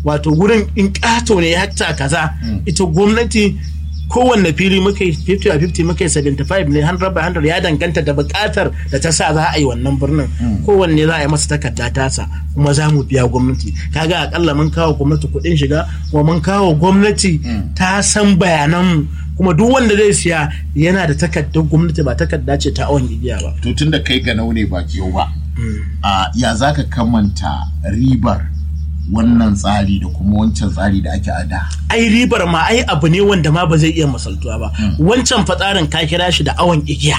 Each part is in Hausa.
wato wurin in ƙato ne hekta kaza ita gwamnati kowanne fili muka yi 50 a 50 muka yi 75 ne 100 by 100 ya danganta da buƙatar da ta sa za a yi wannan birnin kowanne za a yi masa takarda tasa kuma za mu biya gwamnati kaga akalla mun kawo gwamnati kuɗin shiga kuma mun kawo gwamnati ta san bayanan kuma duk wanda zai siya yana da takardar gwamnati ba takarda ce ta awon igiya ba to tun da kai ga ne ba jiyo ba a ya za ka kamanta ribar wannan tsari da kuma wancan tsari da ake ada ai ribar ma ai abu ne wanda ma ba zai iya masaltuwa ba wancan fatsarin ka kira shi da awon igiya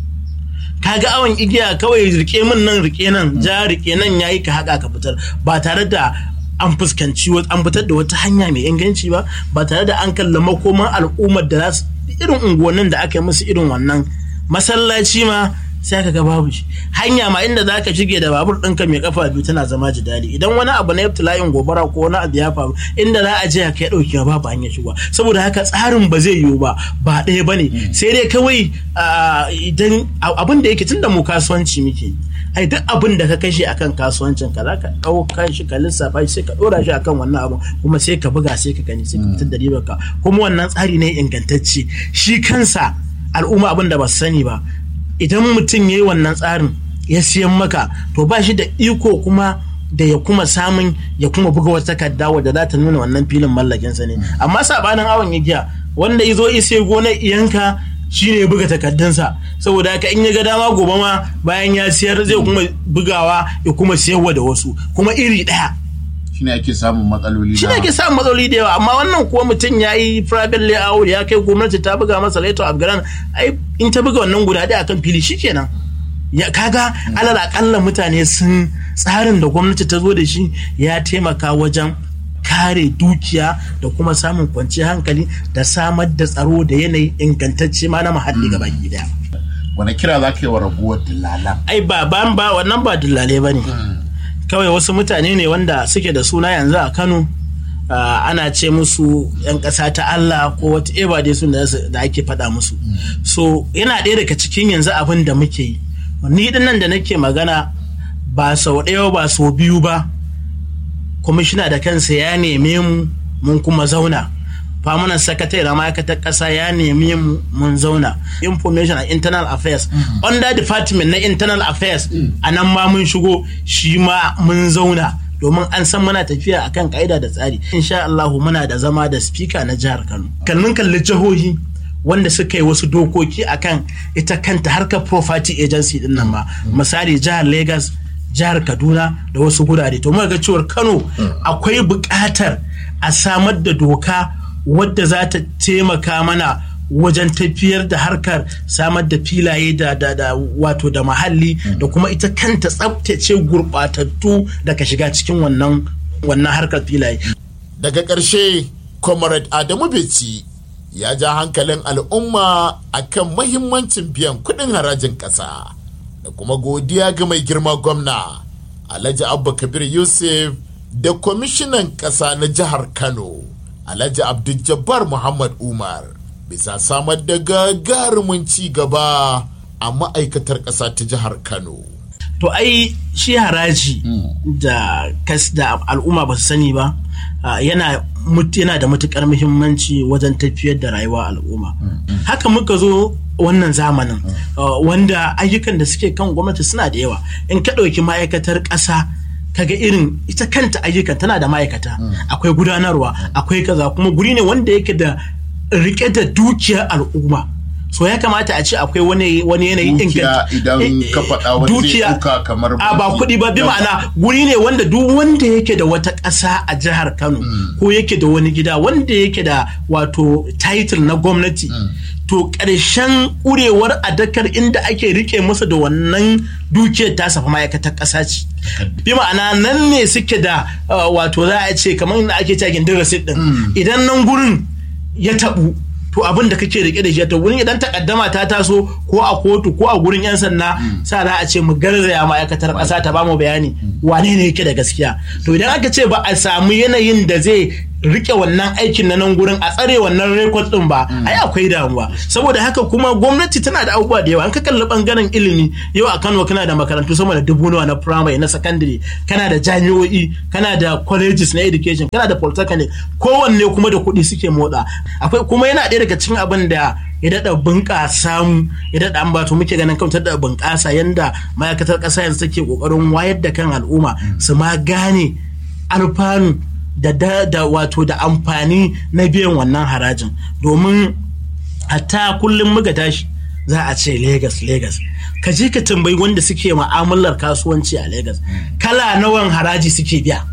kaga awon igiya kawai rike min nan rike nan ja rike nan yayi ka haka ka fitar ba tare da an fuskanci an fitar da wata hanya mai inganci ba ba tare da an kalla makoman al'ummar da za su irin unguwannin da aka yi musu irin wannan masallaci ma sai ka ga babu shi hanya ma inda za ka shige da babur ɗinka mai kafa biyu tana zama jidali idan wani abu na ibtila'in gobara ko wani abu ya faru inda za a je ka ɗauki babu hanyar shigowa saboda haka tsarin ba zai yiwu ba ba ɗaya ba ne sai dai kawai idan abin da yake tunda mu kasuwanci muke ai duk abin da ka kashe akan kasuwancin ka za ka ɗauka shi ka lissafa shi sai ka ɗora shi akan wannan abin kuma sai ka buga sai ka gani sai ka fitar da ribar ka kuma wannan tsari ne ingantacce shi kansa al'umma abin da ba su sani ba idan mutum ya yi wannan tsarin ya siyan maka to ba shi da iko kuma da ya kuma samun ya kuma buga wata takarda wadda za ta nuna wannan filin mallakinsa ne amma sabanin awon igiya wanda ya zo isa gonar iyanka shine ya buga takardunsa saboda haka in ya ga dama gobe ma bayan ya siyar zai kuma bugawa ya kuma siyarwa da wasu kuma iri ɗaya shine ake samun matsaloli shi ne ake samun matsaloli da yawa amma wannan kuwa mutum ya yi private layout ya kai gwamnati ta buga masa letter of grant ai in ta buga wannan guda ɗaya akan fili shikenan ya kaga alal akalla mutane sun tsarin da gwamnati ta zo da shi ya taimaka wajen kare dukiya da kuma samun kwanciyar hankali da samar da tsaro da yanayi ingantacce ma na muhalli gaba daya wani kira za ka yi wa raguwar dillalan ai ba ba wannan ba dillalai ba ne kawai wasu mutane ne wanda suke da suna yanzu a kano ana ce musu 'yan ƙasa ta Allah ko wata eba dai sun da ake faɗa musu so yana ɗaya daga cikin yanzu abin da muke yi ni nan da nake magana ba sau ɗaya ba sau biyu ba kwamishina da kansa ya neme mu mun kuma zauna famunan sakatare na ma'aikatar ƙasa ya nemi mu mun zauna information and internal affairs under department na internal affairs a nan ma mun shigo shi ma mun zauna domin an san muna tafiya akan ka'ida da tsari insha Allah muna da zama da speaker na jihar Kano kallon kalli jihohi wanda suka yi wasu dokoki akan ita kanta harkar property agency din nan ma misali jihar Lagos jihar Kaduna da wasu gurare to muka ga cewar Kano akwai buƙatar a samar da doka wadda za ta taimaka mana wajen tafiyar da harkar samar da filaye da, da, da wato da mahalli da kuma ita kanta tsabtace gurɓatattu daga shiga cikin wannan wannan harkar filaye. Daga ƙarshe, Comrade Adamu Beci ya ja hankalin al'umma akan mahimmancin biyan kuɗin harajin ƙasa da kuma godiya ga mai girma gwamna Alhaji Abba Kabir Yusuf da kwamishinan ƙasa na jihar Kano. Alhaji Abdul Muhammad Umar bisa samar da gagarumin ci gaba a ma'aikatar ƙasa ta jihar Kano. To ai shi haraji da kas da al'umma ba su sani ba yana yana da matukar muhimmanci wajen tafiyar da rayuwa al'umma. Haka muka zo wannan zamanin wanda ayyukan da suke kan gwamnati suna da yawa in ka ɗauki ma'aikatar ƙasa kaga irin ita kanta ayyukan tana da ma'aikata akwai gudanarwa akwai kaza kuma guri ne wanda yake da rike da dukiyar al'umma so ya kamata a ce akwai wani wani yanayin inganta idan ka faɗa wani dukiya kamar a ba kuɗi ba bi ma'ana guri ne wanda duk wanda yake da wata ƙasa a jihar Kano ko yake da wani gida wanda yake da wato title na gwamnati to ƙarshen ƙurewar adakar inda ake rike masa da wannan dukiyar ta safa ma'aikatar ƙasa ce bi ma'ana nan ne suke da wato za a ce kamar inda ake cewa gindin rasit din idan nan gurin ya taɓu to abin da kake rike da shi to wurin idan takaddama ta taso ko a kotu ko a gurin 'yan sanda sa za a ce mu garzaya ma'aikatar ƙasa ta bamu bayani wane ne yake da gaskiya to idan aka ce ba a samu yanayin da zai rike wannan aikin na nan gurin a tsare wannan rekod din ba ai akwai damuwa saboda haka kuma gwamnati tana da abubuwa da yawa an ka kalli bangaren ilimi yau a Kano kana da makarantu sama da dubu nawa na primary na secondary kana da jami'o'i kana da colleges na education kana da polytechnic kowanne kuma da kuɗi suke motsa akwai kuma yana ɗaya daga cikin abin da ya daɗa bunƙasa mu ya daɗa ambato muke ganin kan da bunƙasa yanda ma'aikatar ƙasa yanzu take ƙoƙarin wayar da kan al'umma su ma gane alfanu da, da, da wato da amfani na biyan wannan harajin domin hatta kullum muka tashi za a ce Legas Legas ka je ka tambayi wanda suke ma'amalar kasuwanci a Legas kala nawan haraji suke biya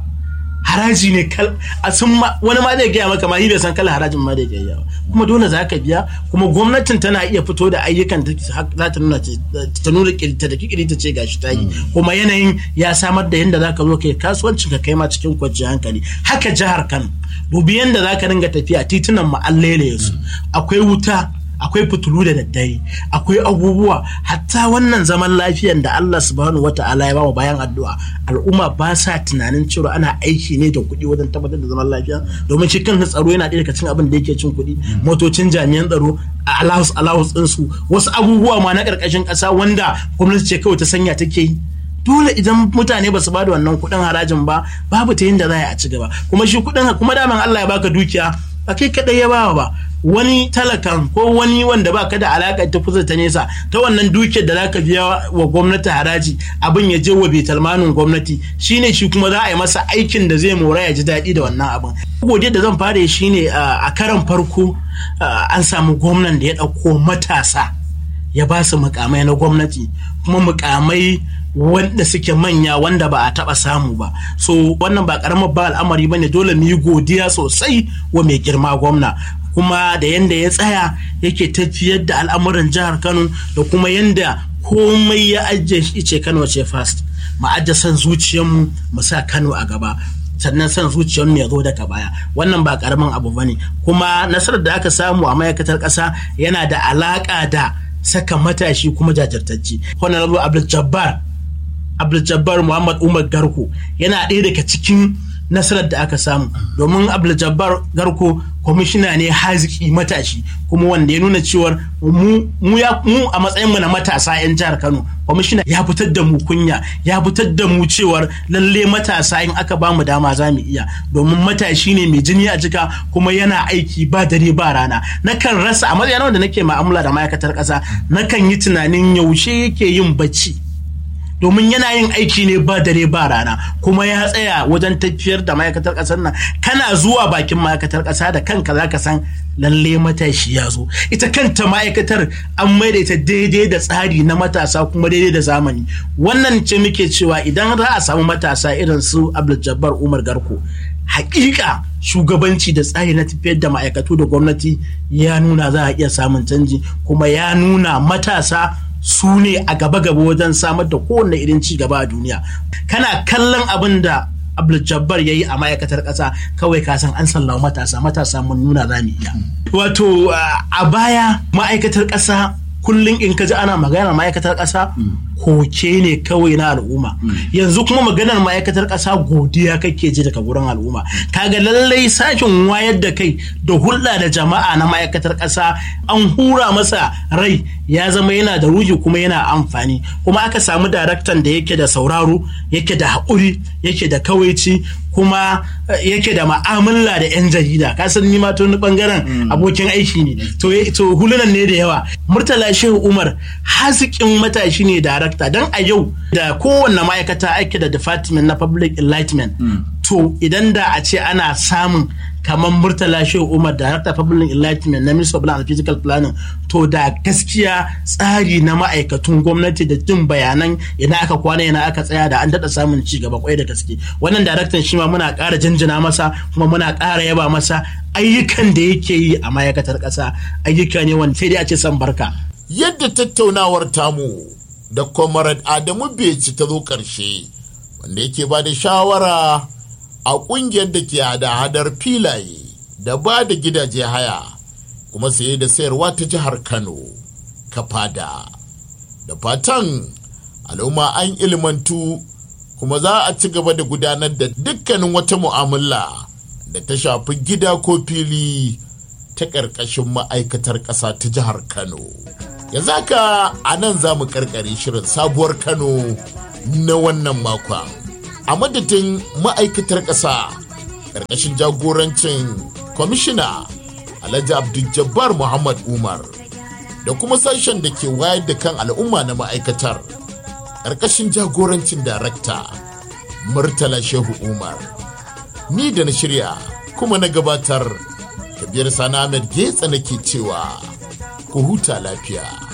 haraji ne a sun wani ma zai gaya maka ma bai san kala harajin ma da gaya ba kuma dole za ka biya kuma gwamnatin tana iya fito da ayyukan za ta nuna ta nuna ta da kikiri ta ce gashi ta yi kuma yanayin ya samar da yadda za ka zo kai kasuwancin ka kai ma cikin kwanciyar hankali haka jihar Kano dubi yadda za ka ringa tafiya titunan mu allele su akwai wuta akwai fitulu da daddare akwai abubuwa hatta wannan zaman lafiyan da Allah subhanahu wata'ala ya bamu bayan addu'a al'umma ba sa tunanin cewa ana aiki ne da kuɗi wajen tabbatar da zaman lafiya domin shi kan tsaro yana ɗaya daga cikin abin da yake cin kuɗi motocin jami'an tsaro allowance allowance ɗinsu wasu abubuwa ma na ƙarƙashin ƙasa wanda gwamnati ce kawai ta sanya take yi dole idan mutane ba su ba da wannan kuɗin harajin ba babu ta yin da za a ci gaba kuma shi kuɗin kuma daman Allah ya baka dukiya ba kai kaɗai ya bawa ba wani talakan ko wani wanda ba ka da alaƙa ta kusa ta nesa ta wannan dukiyar da zaka biya wa gwamnati haraji abin ya je wa betalmanin gwamnati shine shi kuma za a yi masa aikin da zai mora ya ji daɗi da wannan abin godiya da zan fara shine a karan farko an samu gwamnan da ya ɗauko matasa ya ba su mukamai na gwamnati kuma mukamai wanda suke manya wanda ba a taba samu ba so wannan ba karamar ba al'amari ba ne dole mu yi godiya sosai wa mai girma gwamna kuma da yanda ya tsaya yake tafiyar da al'amuran jihar kano da kuma yanda komai ya ajiye shi ce kano ce fast mu ajiye son zuciyarmu mu sa kano a gaba sannan son zuciyar mu ya zo daga baya wannan ba karamin abu bane kuma nasarar da aka samu a ma'aikatar ƙasa yana da alaƙa da saka matashi kuma jajirtacce honorable abdul jabbar abdul jabbar muhammad umar garko yana ɗaya daga cikin nasarar da aka samu domin abdul jabbar garko kwamishina ne haziki matashi kuma wanda ya nuna cewar mu a matsayin mu na matasa 'yan jihar kano kwamishina ya fitar da mu kunya ya fitar da mu cewar lalle matasa in aka ba mu dama za mu iya domin matashi ne mai jini a jika kuma yana aiki ba dare ba rana nakan rasa a matsayin wanda nake ma'amala da ma'aikatar ƙasa nakan yi tunanin yaushe yake yin bacci domin yana yin aiki ne ba dare ba rana kuma ya tsaya wajen tafiyar da ma'aikatar ƙasar nan kana zuwa bakin ma'aikatar ƙasa da kanka za ka san lalle matashi ya zo ita kanta ma'aikatar an maida ita daidai da tsari na matasa kuma daidai da zamani wannan ce muke cewa idan za a samu matasa irin su abdul jabbar umar garko hakika shugabanci da tsari na tafiyar da ma'aikatu da gwamnati ya nuna za a iya samun canji kuma ya nuna matasa su ne a gaba-gaba wajen samar da kowane irin ci gaba a duniya kana kallon abin da abdul jabbar ya yi a ma'aikatar ƙasa kawai ka san an sallama matasa matasa mun nuna za mu iya wato a baya ma'aikatar ƙasa kullum in ka ji ana magana ma'aikatar ƙasa koke ne kawai na al'umma yanzu kuma maganar ma'aikatar ƙasa godiya kake ji daga gurin al'umma kaga lallai sashin wayar da kai da hulɗa da jama'a na ma'aikatar ƙasa an hura masa rai ya zama yana da ruhi kuma yana amfani kuma aka samu daraktan da yake da sauraro yake da haƙuri yake da kawaici kuma yake da ma'amala da 'yan jarida kasan ni ma tun bangaren abokin aiki ne to hulunan ne da yawa murtala shehu umar hasikin matashi ne darakta don a yau da kowanne ma'aikata ake da department na public enlightenment to idan da a ce ana samun kamar murtala shehu umar director public enlightenment na minister of plan and physical planning to da gaskiya tsari na ma'aikatun gwamnati da jin bayanan ina aka kwana ina aka tsaya da an daɗa samun ci gaba kwai da gaske wannan daraktan shi ma muna ƙara jinjina masa kuma muna ƙara yaba masa ayyukan da yake yi a ma'aikatar ƙasa ayyuka ne wanda sai dai a ce san barka yadda tattaunawar tamu da comrade adamu beci ta zo ƙarshe wanda yake ba da shawara a ƙungiyar da ke hada-hadar filaye da ba da gidaje haya kuma saye da sayarwa ta jihar kano kafa da da fatan al'umma an ilmantu kuma za a ci gaba da gudanar da dukkanin wata mu'amala da ta shafi gida ko fili ta ƙarƙashin ma'aikatar ƙasa ta jihar kano yanzu haka a nan za mu ƙarƙare shirin sabuwar kano na wannan makon a madadin ma'aikatar ƙasa ƙarƙashin jagorancin kwamishina alhaji abdul muhammad umar da kuma sashen da ke wayar da kan al'umma na ma'aikatar ƙarƙashin jagorancin darakta murtala shehu umar ni da na shirya kuma na gabatar kabiyar sani ahmed getsa nake cewa ku huta lafiya